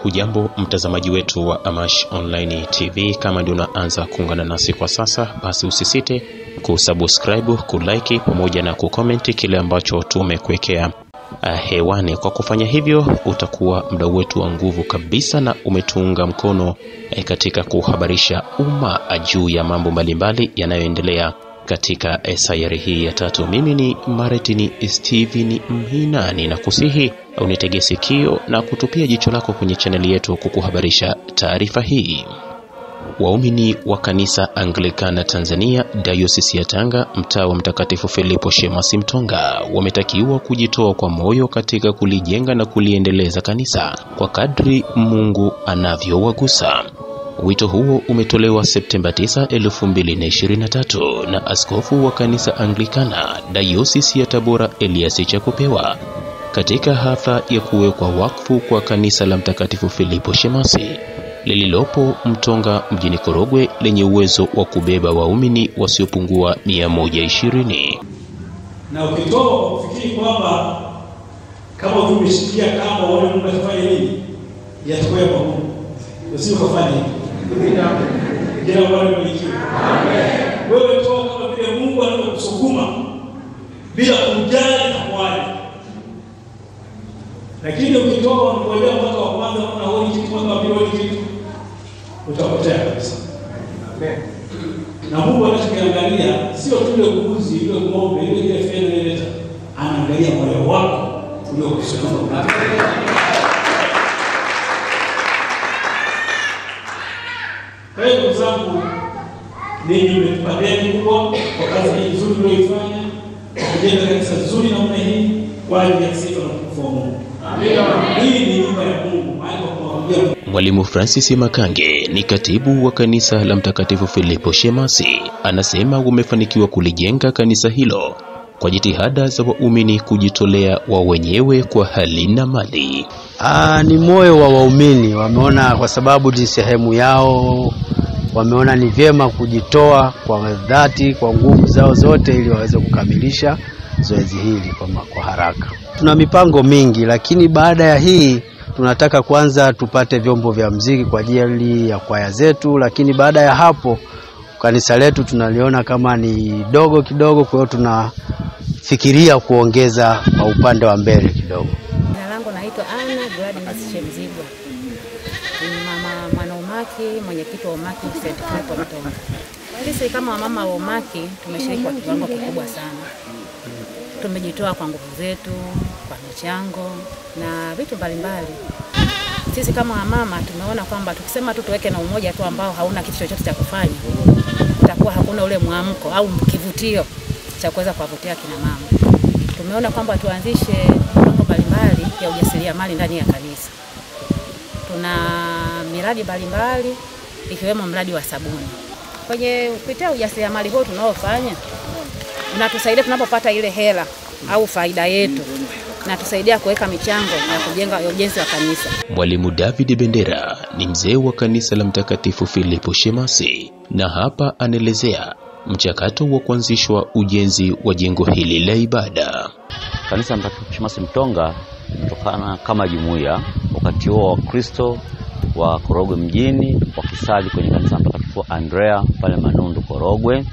Hujambo mtazamaji wetu wa Amash Online TV, kama ndio unaanza kuungana nasi kwa sasa, basi usisite kusubscribe, kulike pamoja na kukomenti kile ambacho tumekuwekea uh, hewani. Kwa kufanya hivyo, utakuwa mdau wetu wa nguvu kabisa na umetuunga mkono eh, katika kuhabarisha umma juu ya mambo mbalimbali yanayoendelea katika sayari hii ya tatu. Mimi ni Maretini Steven Mhinani na kusihi unitege sikio na kutupia jicho lako kwenye chaneli yetu kukuhabarisha taarifa hii. Waumini wa kanisa Anglikana Tanzania Dayosisi ya Tanga mtaa wa Mtakatifu Filipo Shemasi Mtonga wametakiwa kujitoa kwa moyo katika kulijenga na kuliendeleza kanisa kwa kadri Mungu anavyowagusa. Wito huo umetolewa Septemba 9, 2023 na askofu wa kanisa Anglikana Dayosisi ya Tabora Elias Chakupewa katika hafla ya kuwekwa wakfu kwa kanisa la Mtakatifu Filipo Shemasi lililopo Mtonga mjini Korogwe lenye uwezo wa kubeba waumini wasiopungua 120. Na ukitoka kwa kufikiri kwamba kama tumeshikia kama wale Mungu atafanya nini, yatakuwa kwa Mungu, usije kufanya hivyo. Jina Bwana libarikiwe. Wewe toa kama vile Mungu anavyokusukuma bila kujali takwaje. Lakini ukitoka unangojea mwaka wa kwanza kuna honi kitu mwaka wa pili honi kitu utapotea kabisa. Na Mungu anachokiangalia sio tule mbuzi, ile ng'ombe, ile ile fedha ile, anaangalia moyo wako uliokusukuma. Kwa hiyo ndugu zangu, ninyi mmetupa deni kubwa kwa kazi hii nzuri mlioifanya, kwa kujenga kanisa zuri namna hii kwa ajili ya sifa na utukufu wa Mungu. Hii ni nyumba ya Mungu, mahali pa kumwabudia Mwalimu Francis Makange ni katibu wa kanisa la Mtakatifu Filipo Shemasi, anasema wamefanikiwa kulijenga kanisa hilo kwa jitihada za waumini kujitolea wa wenyewe kwa hali na mali. Aa, ni moyo wa waumini wameona, kwa sababu ni sehemu yao, wameona ni vyema kujitoa kwa dhati, kwa nguvu zao zote, ili waweze kukamilisha zoezi hili kwa, ma- kwa haraka. Tuna mipango mingi, lakini baada ya hii tunataka kwanza tupate vyombo vya mziki kwa ajili ya kwaya zetu, lakini baada ya hapo kanisa letu tunaliona kama ni dogo kidogo, kwa hiyo tunafikiria kuongeza kwa upande wa mbele kidogo. Jina langu naitwa Ana Gladness Shemzigwa, ni mama mwana umaki, mwenyekiti wa umaki St. Philip Mtonga. Sisi kama wamama wa umaki tumeshiriki kwa kiwango kikubwa sana, tumejitoa kwa nguvu zetu, kwa michango na vitu mbalimbali. Sisi kama wamama tumeona kwamba tukisema tu tuweke na umoja tu ambao hauna kitu chochote cha kufanya, kutakuwa hakuna ule mwamko au kivutio cha kuweza kuwavutia kina mama. Tumeona kwamba tuanzishe mambo mbalimbali ya ujasiriamali ndani ya kanisa. Tuna miradi mbalimbali ikiwemo mradi wa sabuni. Kwenye kupitia ujasiriamali huo tunaofanya unatusaidia tunapopata ile hela au faida yetu, natusaidia kuweka michango ya kujenga ya ujenzi wa kanisa. Mwalimu David Bendera ni mzee wa kanisa la Mtakatifu Filipo Shemasi, na hapa anaelezea mchakato wa kuanzishwa ujenzi wa jengo hili la ibada. Kanisa la Mtakatifu Shemasi Mtonga kutokana kama jumuiya, wakati huo Wakristo wa Korogwe mjini wakisali kwenye kanisa la Mtakatifu Andrea pale Manundu Korogwe,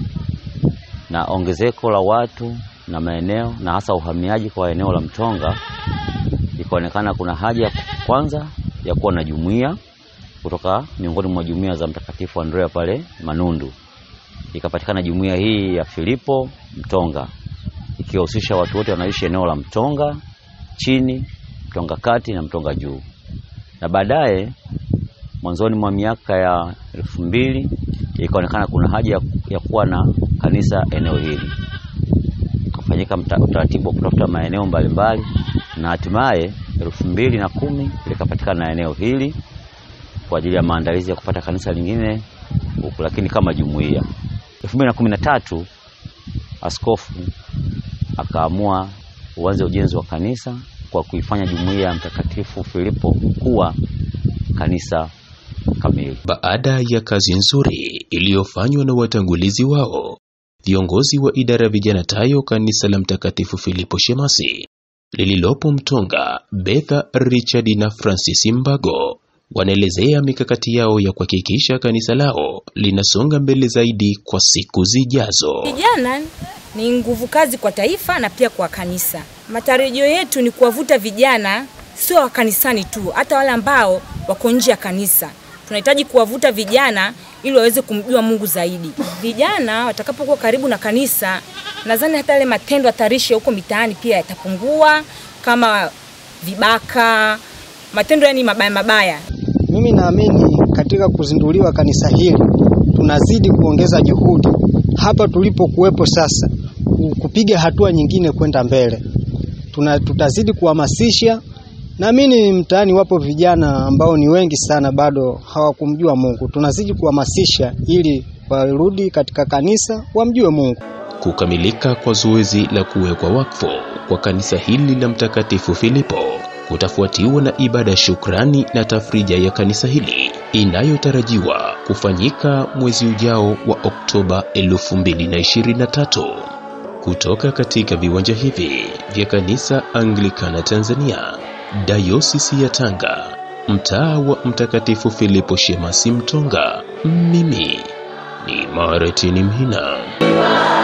na ongezeko la watu na maeneo na hasa uhamiaji kwa eneo la Mtonga, ikaonekana kuna haja ya kwanza ya kuwa na jumuiya kutoka miongoni mwa jumuiya za Mtakatifu Andrea pale Manundu. Ikapatikana jumuiya hii ya Filipo Mtonga ikiwahusisha watu wote wanaishi eneo la Mtonga chini, Mtonga kati na Mtonga juu. Na baadaye mwanzoni mwa miaka ya elfu mbili ikaonekana kuna haja ya, ya kuwa na kanisa eneo hili. Ukafanyika mta- utaratibu wa kutafuta maeneo mbalimbali na hatimaye elfu mbili na kumi likapatikana na eneo hili kwa ajili ya maandalizi ya kupata kanisa lingine huku, lakini kama jumuiya. elfu mbili na kumi na tatu askofu akaamua uanze ujenzi wa kanisa kwa kuifanya jumuiya ya Mtakatifu Filipo kuwa kanisa kamili. Baada ya kazi nzuri iliyofanywa na watangulizi wao, viongozi wa idara ya vijana tayo kanisa la Mtakatifu Filipo Shemasi lililopo Mtonga, Betha Richard na Francis Mbago wanaelezea mikakati yao ya kuhakikisha kanisa lao linasonga mbele zaidi kwa siku zijazo. Vijana ni nguvu kazi kwa taifa na pia kwa kanisa. Matarajio yetu ni kuwavuta vijana, sio wa kanisani tu, hata wale ambao wako nje ya kanisa. Tunahitaji kuwavuta vijana ili waweze kumjua Mungu zaidi. Vijana watakapokuwa karibu na kanisa, nadhani hata yale matendo hatarishi ya huko mitaani pia yatapungua, kama vibaka, matendo yani mabaya mabaya. Mimi naamini katika kuzinduliwa kanisa hili tunazidi kuongeza juhudi hapa tulipokuwepo sasa, ku- kupiga hatua nyingine kwenda mbele. Tuna, tutazidi kuhamasisha. Naamini mtaani wapo vijana ambao ni wengi sana bado hawakumjua Mungu. Tunazidi kuhamasisha ili warudi katika kanisa wamjue Mungu. Kukamilika kwa zoezi la kuwekwa wakfu kwa kanisa hili la Mtakatifu Filipo kutafuatiwa na ibada ya shukrani na tafrija ya kanisa hili inayotarajiwa kufanyika mwezi ujao wa Oktoba 2023 kutoka katika viwanja hivi vya kanisa Anglikana Tanzania, Dayosisi ya Tanga, mtaa wa Mtakatifu Filipo Shemasi Mtonga. Mimi ni Martin Mhina.